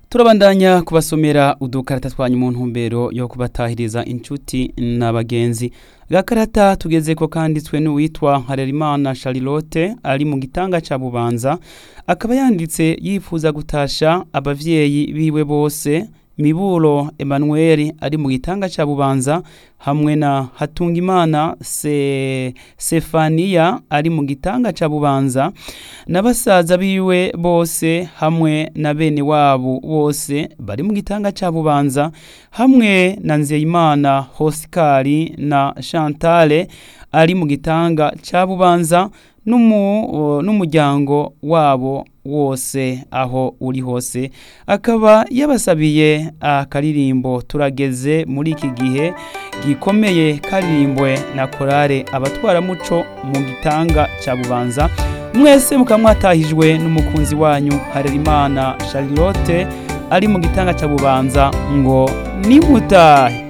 turabandanya kubasomera udukarata twanyu mu ntumbero yo kubatahiriza inshuti n'abagenzi gakarata tugeze ko kanditswe n'uwitwa Harerimana Charlotte ari mu gitanga ca Bubanza akaba yanditse yifuza gutasha abavyeyi biwe bose Miburo Emmanuel ari mu gitanga ca Bubanza hamwe na Hatungimana se Sefania ari mu gitanga ca Bubanza n'abasaza biwe bose hamwe na bene wabo bose bari mu gitanga ca Bubanza hamwe na Nzeyimana Hosikari na Chantale ari mu gitanga ca Bubanza n'umuryango wabo wose aho uri hose akaba yabasabiye akaririmbo turageze muri iki gihe gikomeye karirimbwe na korale abatwaramuco mu gitanga cya bubanza mwese mukaba mwatahijwe n'umukunzi wanyu harerimana charlotte ari mu gitanga cya bubanza ngo nimutahe